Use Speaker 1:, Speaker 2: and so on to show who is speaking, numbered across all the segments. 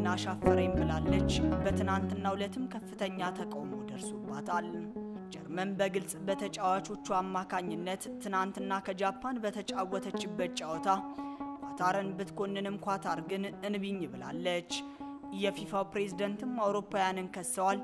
Speaker 1: አሻፈረኝ ብላለች። በትናንትናው ዕለትም ከፍተኛ ተቃውሞ ደርሶባታል። ጀርመን በግልጽ በተጫዋቾቹ አማካኝነት ትናንትና ከጃፓን በተጫወተችበት ጨዋታ ኳታርን ብትኮንንም ኳታር ግን እንቢኝ ብላለች። የፊፋው ፕሬዝደንትም አውሮፓውያንን ከሰዋል።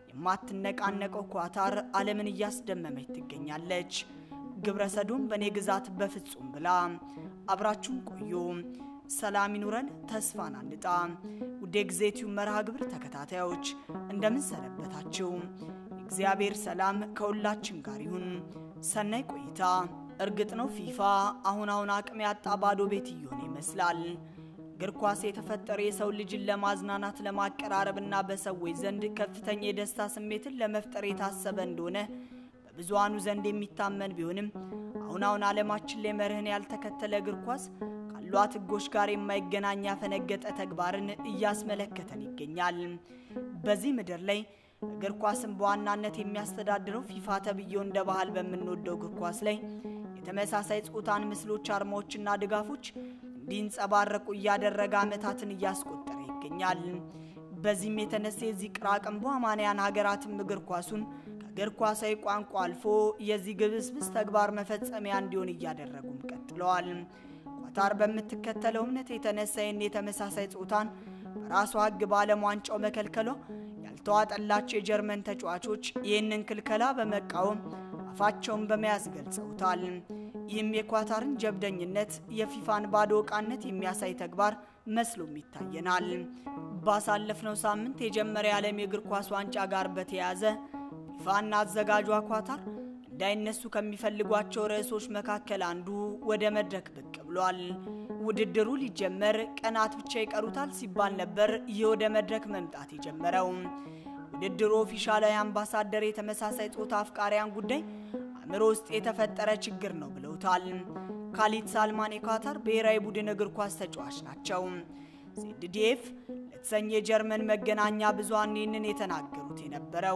Speaker 1: የማትነቃነቀው ኳታር ዓለምን እያስደመመች ትገኛለች። ግብረ ሰዶም በእኔ ግዛት በፍጹም ብላ። አብራችሁን ቆዩ። ሰላም ይኑረን፣ ተስፋን አንጣ። ውድ የጊዜቲው መርሃ ግብር ተከታታዮች እንደምን ሰነበታችሁ? እግዚአብሔር ሰላም ከሁላችን ጋር ይሁን። ሰናይ ቆይታ። እርግጥ ነው ፊፋ አሁን አሁን አቅም ያጣ ባዶ ቤት እየሆነ ይመስላል። እግር ኳስ የተፈጠረ የሰው ልጅን ለማዝናናት ለማቀራረብና በሰዎች ዘንድ ከፍተኛ የደስታ ስሜትን ለመፍጠር የታሰበ እንደሆነ በብዙሃኑ ዘንድ የሚታመን ቢሆንም አሁን አሁን ዓለማችን ላይ መርህን ያልተከተለ እግር ኳስ ካሏት ሕጎች ጋር የማይገናኝ ያፈነገጠ ተግባርን እያስመለከተን ይገኛል። በዚህ ምድር ላይ እግር ኳስን በዋናነት የሚያስተዳድረው ፊፋ ተብዬው እንደ ባህል በምንወደው እግር ኳስ ላይ የተመሳሳይ ጾታን ምስሎች፣ አርማዎችና ድጋፎች እንዲንጸባረቁ እያደረገ ዓመታትን እያስቆጠረ ይገኛል። በዚህም የተነሳ የዚህ ቅራቅንቦ አማንያን ሀገራትም እግር ኳሱን ከእግር ኳሳዊ ቋንቋ አልፎ የዚህ ግብስብስ ተግባር መፈጸሚያ እንዲሆን እያደረጉም ቀጥለዋል። ኳታር በምትከተለው እምነት የተነሳ ይህን የተመሳሳይ ጾታን በራሷ ሕግ በዓለም ዋንጫው መከልከሏ ያልተዋጠላቸው የጀርመን ተጫዋቾች ይህንን ክልከላ በመቃወም አፋቸውን በመያዝ ገልጸውታል። ይህም የኳታርን ጀብደኝነት፣ የፊፋን ባዶ ዕቃነት የሚያሳይ ተግባር መስሎም ይታየናል። ባሳለፍነው ሳምንት የጀመረ የዓለም የእግር ኳስ ዋንጫ ጋር በተያያዘ ፊፋና አዘጋጇ ኳታር እንዳይነሱ ከሚፈልጓቸው ርዕሶች መካከል አንዱ ወደ መድረክ ብቅ ብሏል። ውድድሩ ሊጀመር ቀናት ብቻ ይቀሩታል ሲባል ነበር ይህ ወደ መድረክ መምጣት የጀመረው። ውድድሩ ኦፊሻላዊ አምባሳደር የተመሳሳይ ጾታ አፍቃሪያን ጉዳይ አእምሮ ውስጥ የተፈጠረ ችግር ነው ብለውታል። ካሊድ ሳልማን የኳታር ብሔራዊ ቡድን እግር ኳስ ተጫዋች ናቸው። ዜድዲኤፍ ለተሰኘ የጀርመን መገናኛ ብዙሃን ይህንን የተናገሩት የነበረው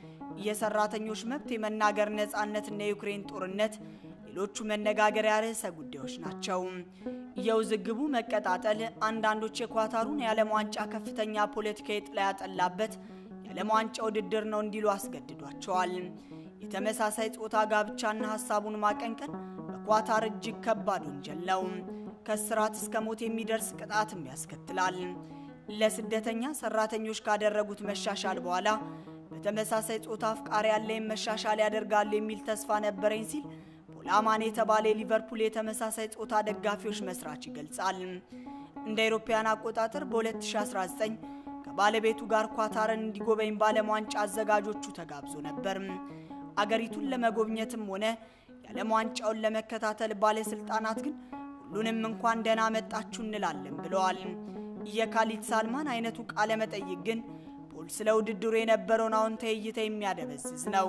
Speaker 1: የሰራተኞች መብት፣ የመናገር ነጻነትና የዩክሬን ጦርነት ሌሎቹ መነጋገሪያ ርዕሰ ጉዳዮች ናቸው። የውዝግቡ መቀጣጠል አንዳንዶች የኳታሩን የዓለም ዋንጫ ከፍተኛ ፖለቲካዊ ጥላ ያጠላበት የዓለም ዋንጫ ውድድር ነው እንዲሉ አስገድዷቸዋል። የተመሳሳይ ጾታ ጋብቻና ሀሳቡን ማቀንቀን በኳታር እጅግ ከባድ ወንጀል ነው። ከስራት እስከ ሞት የሚደርስ ቅጣትም ያስከትላል። ለስደተኛ ሰራተኞች ካደረጉት መሻሻል በኋላ በተመሳሳይ ጾታ አፍቃሪ ያለኝ መሻሻል ያደርጋሉ የሚል ተስፋ ነበረኝ ሲል ፖላማን የተባለ የሊቨርፑል የተመሳሳይ ጾታ ደጋፊዎች መስራች ይገልጻል። እንደ አውሮፓውያን አቆጣጠር በ2019 ከባለቤቱ ጋር ኳታርን እንዲጎበኝ በዓለም ዋንጫ አዘጋጆቹ ተጋብዞ ነበር። አገሪቱን ለመጎብኘትም ሆነ የዓለም ዋንጫውን ለመከታተል ባለስልጣናት ግን ሁሉንም እንኳን ደህና መጣችሁ እንላለን ብለዋል። የካሊድ ሳልማን አይነቱ ቃለ መጠይቅ ግን ፖል ስለ ውድድሩ የነበረውን አዎንታዊ እይታ የሚያደበዝዝ ነው።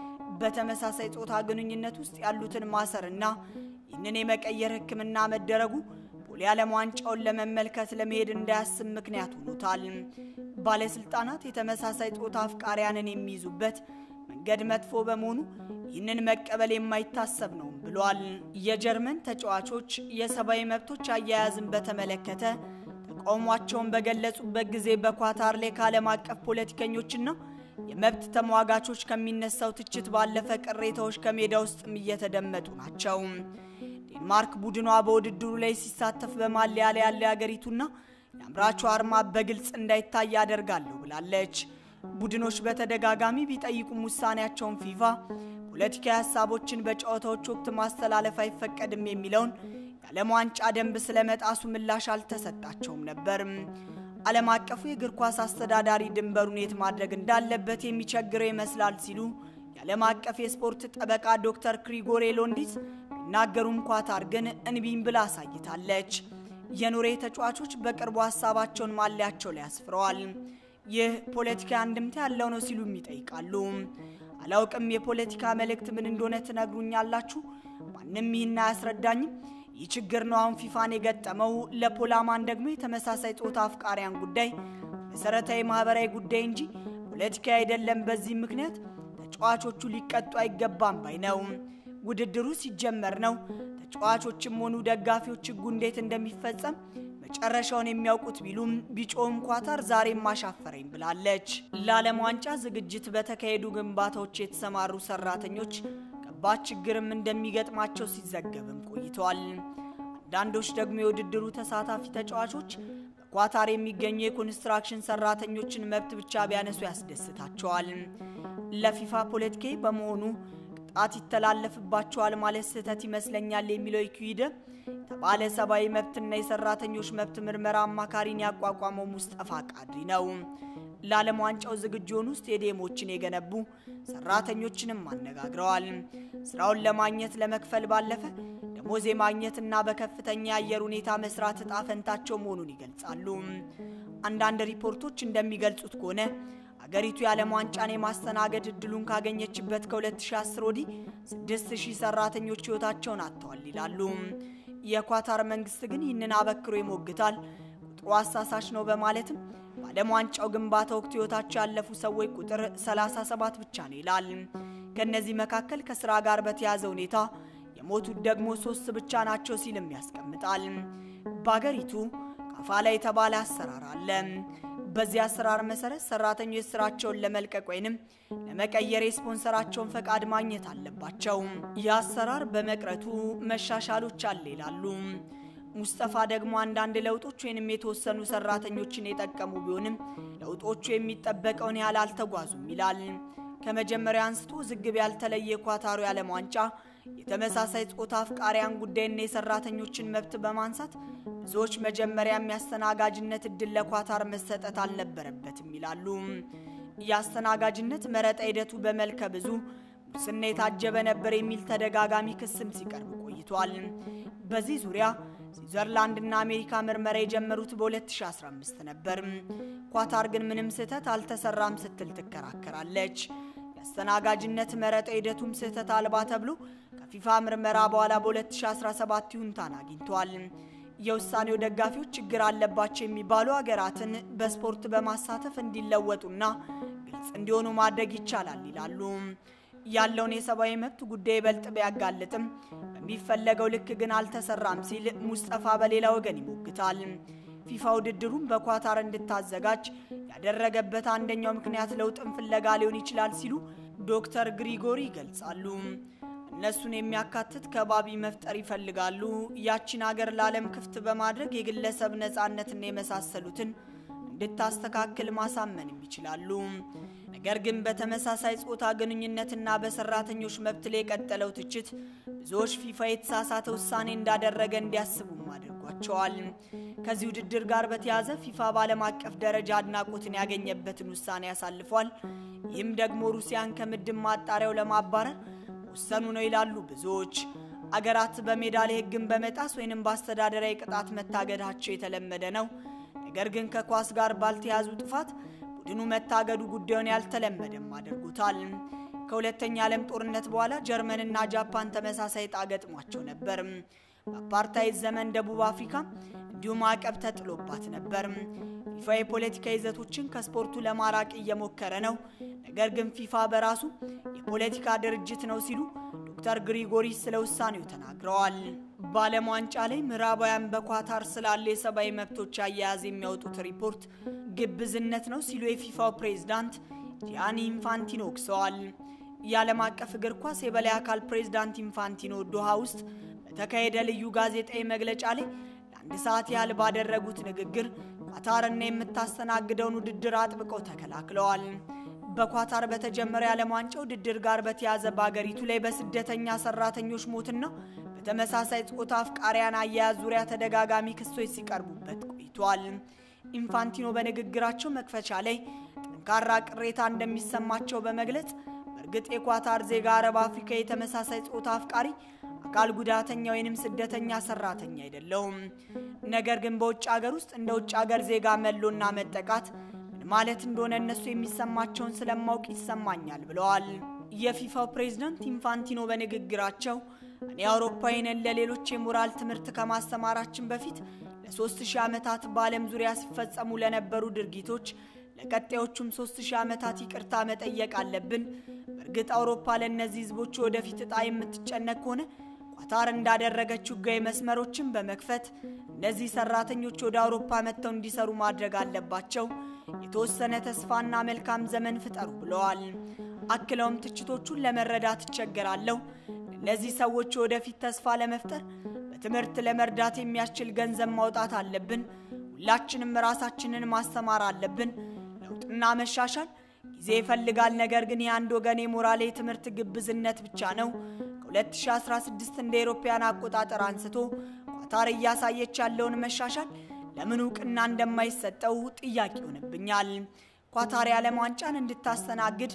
Speaker 1: በተመሳሳይ ጾታ ግንኙነት ውስጥ ያሉትን ማሰርና ይህንን የመቀየር ሕክምና መደረጉ ፖል የዓለም ዋንጫውን ለመመልከት ለመሄድ እንዳያስብ ምክንያት ሆኖታል። ባለስልጣናት የተመሳሳይ ጾታ አፍቃሪያንን የሚይዙበት መንገድ መጥፎ በመሆኑ ይህንን መቀበል የማይታሰብ ነው ብሏል። የጀርመን ተጫዋቾች የሰብአዊ መብቶች አያያዝን በተመለከተ ተቃውሟቸውን በገለጹበት ጊዜ በኳታር ላይ ከዓለም አቀፍ ፖለቲከኞችና የመብት ተሟጋቾች ከሚነሳው ትችት ባለፈ ቅሬታዎች ከሜዳ ውስጥም እየተደመጡ ናቸው። ዴንማርክ ቡድኗ በውድድሩ ላይ ሲሳተፍ በማሊያ ላይ ያለ የአገሪቱና የአምራቹ አርማ በግልጽ እንዳይታይ ያደርጋለሁ ብላለች። ቡድኖች በተደጋጋሚ ቢጠይቁም ውሳኔያቸውን ፊፋ ፖለቲካዊ ሀሳቦችን በጨዋታዎች ወቅት ማስተላለፍ አይፈቀድም የሚለውን የዓለም ዋንጫ ደንብ ስለመጣሱ ምላሽ አልተሰጣቸውም ነበር። ዓለም አቀፉ የእግር ኳስ አስተዳዳሪ ድንበሩን የት ማድረግ እንዳለበት የሚቸግረው ይመስላል ሲሉ የዓለም አቀፍ የስፖርት ጠበቃ ዶክተር ክሪጎሬ ሎንዲስ ቢናገሩም ኳታር ግን እንቢኝ ብላ አሳይታለች። የኑሬ ተጫዋቾች በቅርቡ ሀሳባቸውን ማሊያቸው ላይ አስፍረዋል። ይህ ፖለቲካ አንድምታ ያለው ነው ሲሉም ይጠይቃሉ። አላውቅም፣ የፖለቲካ መልእክት ምን እንደሆነ ትነግሩኛላችሁ? ማንም ይህን አያስረዳኝም። ይህ ችግር ነው አሁን ፊፋን የገጠመው። ለፖላማን ደግሞ የተመሳሳይ ጾታ አፍቃሪያን ጉዳይ መሰረታዊ ማህበራዊ ጉዳይ እንጂ ፖለቲካ አይደለም። በዚህ ምክንያት ተጫዋቾቹ ሊቀጡ አይገባም ባይ ነው። ውድድሩ ሲጀመር ነው ተጫዋቾችም ሆኑ ደጋፊዎች ህጉ እንዴት እንደሚፈጸም መቼ መጨረሻውን የሚያውቁት ቢሉም ቢጮም ኳታር ዛሬም አሻፈረኝ ብላለች። ለዓለም ዋንጫ ዝግጅት በተካሄዱ ግንባታዎች የተሰማሩ ሰራተኞች ከባድ ችግርም እንደሚገጥማቸው ሲዘገብም ቆይተዋል። አንዳንዶች ደግሞ የውድድሩ ተሳታፊ ተጫዋቾች በኳታር የሚገኙ የኮንስትራክሽን ሰራተኞችን መብት ብቻ ቢያነሱ ያስደስታቸዋል። ለፊፋ ፖለቲካዊ በመሆኑ ቅጣት ይተላለፍባቸዋል ማለት ስህተት ይመስለኛል የሚለው ኢኩዊደ የተባለ ሰብአዊ መብትና የሰራተኞች መብት ምርመራ አማካሪን ያቋቋመው ሙስጠፋ ቃድሪ ነው። ለዓለም ዋንጫው ዝግጁ የሆኑ ስቴዲየሞችን የገነቡ ሰራተኞችንም አነጋግረዋል። ስራውን ለማግኘት ለመክፈል ባለፈ ደሞዝ የማግኘትና በከፍተኛ የአየር ሁኔታ መስራት እጣ ፈንታቸው መሆኑን ይገልጻሉ። አንዳንድ ሪፖርቶች እንደሚገልጹት ከሆነ አገሪቱ የዓለም ዋንጫን የማስተናገድ እድሉን ካገኘችበት ከ2010 ወዲህ 6000 ሰራተኞች ህይወታቸውን አጥተዋል ይላሉ። የኳታር መንግስት ግን ይህንን አበክሮ ይሞግታል። ቁጥሩ አሳሳች ነው በማለትም በዓለም ዋንጫው ግንባታ ወቅት ህይወታቸው ያለፉ ሰዎች ቁጥር 37 ብቻ ነው ይላል። ከእነዚህ መካከል ከስራ ጋር በተያያዘ ሁኔታ የሞቱት ደግሞ ሶስት ብቻ ናቸው ሲልም ያስቀምጣል። በአገሪቱ ካፋላ የተባለ አሰራር አለ። በዚህ አሰራር መሰረት ሰራተኞች ስራቸውን ለመልቀቅ ወይንም ለመቀየር የስፖንሰራቸውን ፈቃድ ማግኘት አለባቸው። ይህ አሰራር በመቅረቱ መሻሻሎች አለ ይላሉ። ሙስጠፋ ደግሞ አንዳንድ ለውጦች ወይንም የተወሰኑ ሰራተኞችን የጠቀሙ ቢሆንም ለውጦቹ የሚጠበቀውን ያህል አልተጓዙም ይላል። ከመጀመሪያ አንስቶ ዝግብ ያልተለየ የኳታሩ የዓለም ዋንጫ የተመሳሳይ ጾታ አፍቃሪያን ጉዳይና የሰራተኞችን መብት በማንሳት ብዙዎች መጀመሪያ የሚያስተናጋጅነት እድል ለኳታር መሰጠት አልነበረበትም ይላሉ። የአስተናጋጅነት መረጣ ሂደቱ በመልከ ብዙ ሙስና የታጀበ ነበር የሚል ተደጋጋሚ ክስም ሲቀርብ ቆይቷል። በዚህ ዙሪያ ስዊዘርላንድና አሜሪካ ምርመራ የጀመሩት በ2015 ነበር። ኳታር ግን ምንም ስህተት አልተሰራም ስትል ትከራከራለች። የአስተናጋጅነት መረጣ ሂደቱም ስህተት አልባ ተብሎ ከፊፋ ምርመራ በኋላ በ2017 ይሁንታን አግኝቷል። የውሳኔው ደጋፊዎች ችግር አለባቸው የሚባሉ ሀገራትን በስፖርት በማሳተፍ እንዲለወጡና ግልጽ እንዲሆኑ ማድረግ ይቻላል ይላሉ። ያለውን የሰብአዊ መብት ጉዳይ ይበልጥ ቢያጋልጥም በሚፈለገው ልክ ግን አልተሰራም ሲል ሙስጠፋ በሌላ ወገን ይሞግታል። ፊፋ ውድድሩን በኳታር እንድታዘጋጅ ያደረገበት አንደኛው ምክንያት ለውጥን ፍለጋ ሊሆን ይችላል ሲሉ ዶክተር ግሪጎሪ ይገልጻሉ። እነሱን የሚያካትት ከባቢ መፍጠር ይፈልጋሉ። ያቺን ሀገር ለዓለም ክፍት በማድረግ የግለሰብ ነፃነትና የመሳሰሉትን እንድታስተካክል ማሳመንም ይችላሉ። ነገር ግን በተመሳሳይ ጾታ ግንኙነትና በሰራተኞች መብት ላይ የቀጠለው ትችት ብዙዎች ፊፋ የተሳሳተ ውሳኔ እንዳደረገ እንዲያስቡም አድርጓቸዋል። ከዚህ ውድድር ጋር በተያያዘ ፊፋ በዓለም አቀፍ ደረጃ አድናቆትን ያገኘበትን ውሳኔ ያሳልፏል። ይህም ደግሞ ሩሲያን ከምድብ ማጣሪያው ለማባረር ወሰኑ ነው ይላሉ ብዙዎች። አገራት በሜዳ ላይ ሕግን በመጣስ ወይንም በአስተዳደራዊ ቅጣት መታገዳቸው የተለመደ ነው። ነገር ግን ከኳስ ጋር ባልተያዙ ጥፋት ቡድኑ መታገዱ ጉዳዩን ያልተለመደም አድርጎታል። ከሁለተኛ ዓለም ጦርነት በኋላ ጀርመንና ጃፓን ተመሳሳይ ዕጣ ገጥሟቸው ነበር። በአፓርታይድ ዘመን ደቡብ አፍሪካ እንዲሁም ማዕቀብ ተጥሎባት ነበር። ፊፋ የፖለቲካ ይዘቶችን ከስፖርቱ ለማራቅ እየሞከረ ነው። ነገር ግን ፊፋ በራሱ የፖለቲካ ድርጅት ነው ሲሉ ዶክተር ግሪጎሪ ስለ ውሳኔው ተናግረዋል። በዓለም ዋንጫ ላይ ምዕራባውያን በኳታር ስላለ የሰብአዊ መብቶች አያያዝ የሚያወጡት ሪፖርት ግብዝነት ነው ሲሉ የፊፋው ፕሬዝዳንት ጂያኒ ኢንፋንቲኖ ወቅሰዋል። የዓለም አቀፍ እግር ኳስ የበላይ አካል ፕሬዝዳንት ኢንፋንቲኖ ዶሃ ውስጥ በተካሄደ ልዩ ጋዜጣዊ መግለጫ ላይ ለአንድ ሰዓት ያህል ባደረጉት ንግግር ኳታርና የምታስተናግደውን ውድድር አጥብቀው ተከላክለዋል። በኳታር በተጀመረው የዓለም ዋንጫ ውድድር ጋር በተያዘ በአገሪቱ ላይ በስደተኛ ሰራተኞች ሞትና በተመሳሳይ ጾታ አፍቃሪያን አያያዝ ዙሪያ ተደጋጋሚ ክሶች ሲቀርቡበት ቆይቷል። ኢንፋንቲኖ በንግግራቸው መክፈቻ ላይ ጠንካራ ቅሬታ እንደሚሰማቸው በመግለጽ በእርግጥ የኳታር ዜጋ አረብ አፍሪካ የተመሳሳይ ጾታ አፍቃሪ አካል ጉዳተኛ ወይንም ስደተኛ ሰራተኛ አይደለውም። ነገር ግን በውጭ ሀገር ውስጥ እንደ ውጭ ሀገር ዜጋ መሎና መጠቃት ምን ማለት እንደሆነ እነሱ የሚሰማቸውን ስለማውቅ ይሰማኛል ብለዋል። የፊፋው ፕሬዝዳንት ኢንፋንቲኖ በንግግራቸው እኔ አውሮፓዊንን ለሌሎች የሞራል ትምህርት ከማስተማራችን በፊት ለሶስት ሺህ ዓመታት በዓለም ዙሪያ ሲፈጸሙ ለነበሩ ድርጊቶች ለቀጣዮቹም ሶስት ሺህ ዓመታት ይቅርታ መጠየቅ አለብን። በእርግጥ አውሮፓ ለእነዚህ ህዝቦች ወደፊት እጣ የምትጨነቅ ከሆነ ኳታር እንዳደረገችው ሕጋዊ መስመሮችን በመክፈት እነዚህ ሰራተኞች ወደ አውሮፓ መጥተው እንዲሰሩ ማድረግ አለባቸው። የተወሰነ ተስፋና መልካም ዘመን ፍጠሩ ብለዋል። አክለውም ትችቶቹን ለመረዳት እቸገራለሁ። እነዚህ ሰዎች ወደፊት ተስፋ ለመፍጠር በትምህርት ለመርዳት የሚያስችል ገንዘብ ማውጣት አለብን። ሁላችንም ራሳችንን ማስተማር አለብን። ለውጥና መሻሻል ጊዜ ይፈልጋል። ነገር ግን የአንድ ወገን የሞራል የትምህርት ግብዝነት ብቻ ነው። ከ2016 እንደ አውሮፓውያን አቆጣጠር አንስቶ ኳታር እያሳየች ያለውን መሻሻል ለምን እውቅና እንደማይሰጠው ጥያቄ ይሆንብኛል። ኳታር የዓለም ዋንጫን እንድታስተናግድ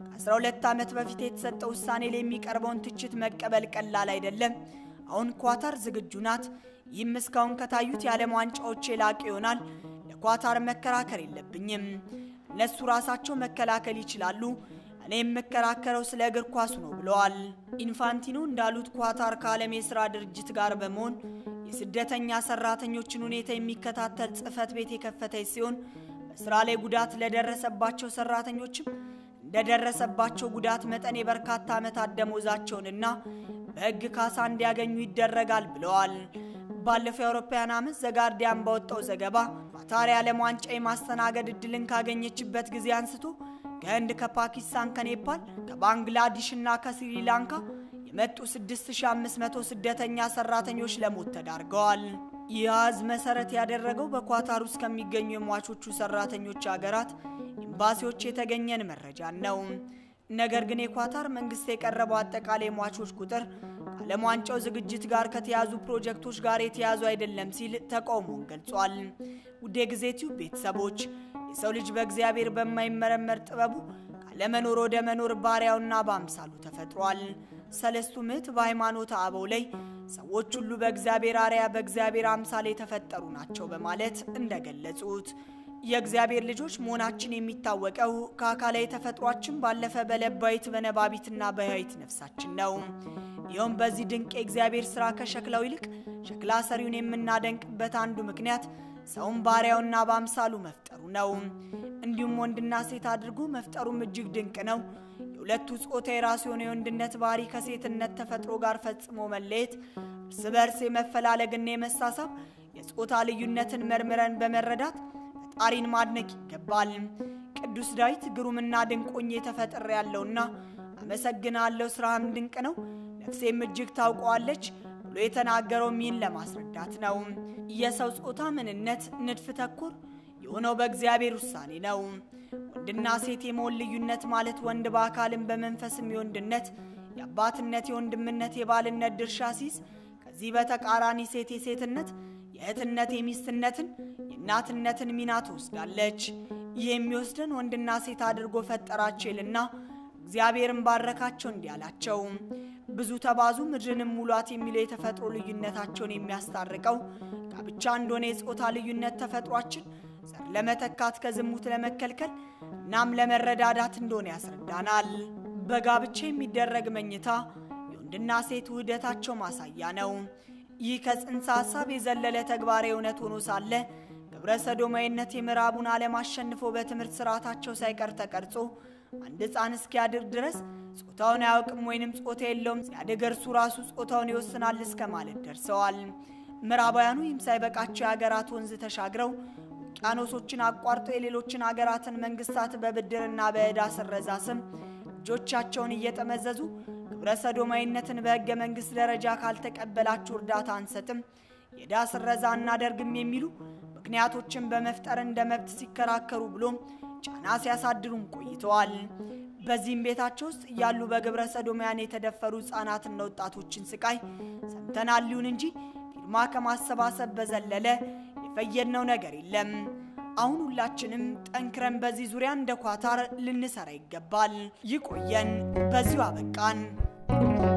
Speaker 1: ከ12 ዓመት በፊት የተሰጠ ውሳኔ ላይ የሚቀርበውን ትችት መቀበል ቀላል አይደለም። አሁን ኳታር ዝግጁ ናት። ይህም እስካሁን ከታዩት የዓለም ዋንጫዎች የላቀ ይሆናል። ለኳታር መከራከር የለብኝም። እነሱ ራሳቸው መከላከል ይችላሉ። እኔ የምከራከረው ስለ እግር ኳሱ ነው ብለዋል። ኢንፋንቲኖ እንዳሉት ኳታር ከዓለም የሥራ ድርጅት ጋር በመሆን የስደተኛ ሰራተኞችን ሁኔታ የሚከታተል ጽሕፈት ቤት የከፈተች ሲሆን በስራ ላይ ጉዳት ለደረሰባቸው ሰራተኞችም እንደደረሰባቸው ጉዳት መጠን የበርካታ ዓመታት ደሞዛቸውንና በሕግ ካሳ እንዲያገኙ ይደረጋል ብለዋል። ባለፈው የአውሮፓውያን ዓመት ዘጋርዲያን ባወጣው ዘገባ ኳታር የዓለም ዋንጫ የማስተናገድ እድልን ካገኘችበት ጊዜ አንስቶ ከህንድ፣ ከፓኪስታን፣ ከኔፓል፣ ከባንግላዴሽ እና ከስሪላንካ የመጡ 6500 ስደተኛ ሰራተኞች ለሞት ተዳርገዋል። ይህ አሃዝ መሰረት ያደረገው በኳታር ውስጥ ከሚገኙ የሟቾቹ ሰራተኞች ሀገራት ኤምባሲዎች የተገኘን መረጃን ነው። ነገር ግን የኳታር መንግስት የቀረበው አጠቃላይ ሟቾች ቁጥር ከዓለም ዋንጫው ዝግጅት ጋር ከተያዙ ፕሮጀክቶች ጋር የተያዙ አይደለም ሲል ተቃውሞውን ገልጿል። ውድ የጊዜ ቲዩብ ቤተሰቦች የሰው ልጅ በእግዚአብሔር በማይመረመር ጥበቡ ካለመኖር ወደ መኖር ባሪያውና በአምሳሉ ተፈጥሯል። ሰለስቱ ምዕት በሃይማኖተ አበው ላይ ሰዎች ሁሉ በእግዚአብሔር አርያ በእግዚአብሔር አምሳል የተፈጠሩ ናቸው በማለት እንደገለጹት የእግዚአብሔር ልጆች መሆናችን የሚታወቀው ከአካላዊ ተፈጥሯችን ባለፈ በለባዊት በነባቢትና በሕያዊት ነፍሳችን ነው። ይኸውም በዚህ ድንቅ የእግዚአብሔር ሥራ ከሸክላው ይልቅ ሸክላ ሰሪውን የምናደንቅበት አንዱ ምክንያት ሰውን ባሪያውና በአምሳሉ መፍጠሩ ነው። እንዲሁም ወንድና ሴት አድርጎ መፍጠሩም እጅግ ድንቅ ነው። የሁለቱ ጾታ የራሱ የሆነ የወንድነት ባህሪ ከሴትነት ተፈጥሮ ጋር ፈጽሞ መለየት፣ እርስ በርስ የመፈላለግና የመሳሳብ የጾታ ልዩነትን መርምረን በመረዳት ፈጣሪን ማድነቅ ይገባል። ቅዱስ ዳዊት ግሩምና ድንቆኝ ተፈጥሬ ያለውና አመሰግናለሁ፣ ስራህም ድንቅ ነው፣ ነፍሴም እጅግ ታውቀዋለች ብሎ የተናገረው ሚን ለማስረዳት ነው። የሰው ጾታ ምንነት ንድፍ ተኮር የሆነው በእግዚአብሔር ውሳኔ ነው። ወንድና ሴት የመሆን ልዩነት ማለት ወንድ በአካልም በመንፈስም የወንድነት የአባትነት፣ የወንድምነት፣ የባልነት ድርሻ ሲይዝ ከዚህ በተቃራኒ ሴት የሴትነት የእህትነት፣ የሚስትነትን፣ የእናትነትን ሚና ትወስዳለች። ይህ የሚወስደን ወንድና ሴት አድርጎ ፈጠራቸው ይልና እግዚአብሔርን ባረካቸው እንዲህ አላቸው፣ ብዙ ተባዙ ምድርንም ሙሏት የሚለው የተፈጥሮ ልዩነታቸውን የሚያስታርቀው ጋብቻ እንደሆነ የጾታ ልዩነት ተፈጥሯችን ዘር ለመተካት ከዝሙት ለመከልከል እናም ለመረዳዳት እንደሆነ ያስረዳናል። በጋብቻ የሚደረግ መኝታ የወንድና ሴት ውህደታቸው ማሳያ ነው። ይህ ከጽንሰ ሐሳብ የዘለለ ተግባራዊ እውነት ሆኖ ሳለ ግብረ ሰዶማዊነት የምዕራቡን ዓለም አሸንፎ በትምህርት ስርዓታቸው ሳይቀር ተቀርጾ አንድ ሕፃን እስኪያድግ ድረስ ጾታውን አያውቅም ወይንም ጾታ የለውም፣ ሲያድግ እርሱ ራሱ ጾታውን ይወስናል እስከ ማለት ደርሰዋል። ምዕራባውያኑ ይህም ሳይበቃቸው የሀገራት ወንዝ ተሻግረው ውቅያኖሶችን አቋርጦ የሌሎችን ሀገራትን መንግስታት በብድርና በዕዳ ስረዛ ስም እጆቻቸውን እየጠመዘዙ ግብረ ሰዶማዊነትን በሕገ መንግሥት ደረጃ ካልተቀበላችሁ እርዳታ አንሰጥም፣ የዕዳ ስረዛ እናደርግም የሚሉ ምክንያቶችን በመፍጠር እንደ መብት ሲከራከሩ ብሎም ጫና ሲያሳድሩም ቆይተዋል። በዚህም ቤታቸው ውስጥ እያሉ በግብረ ሰዶማያን የተደፈሩ ሕፃናትና ወጣቶችን ስቃይ ሰምተናል። ይሁን እንጂ ፊርማ ከማሰባሰብ በዘለለ የፈየድነው ነገር የለም። አሁን ሁላችንም ጠንክረን በዚህ ዙሪያ እንደ ኳታር ልንሰራ ይገባል። ይቆየን። በዚሁ አበቃን።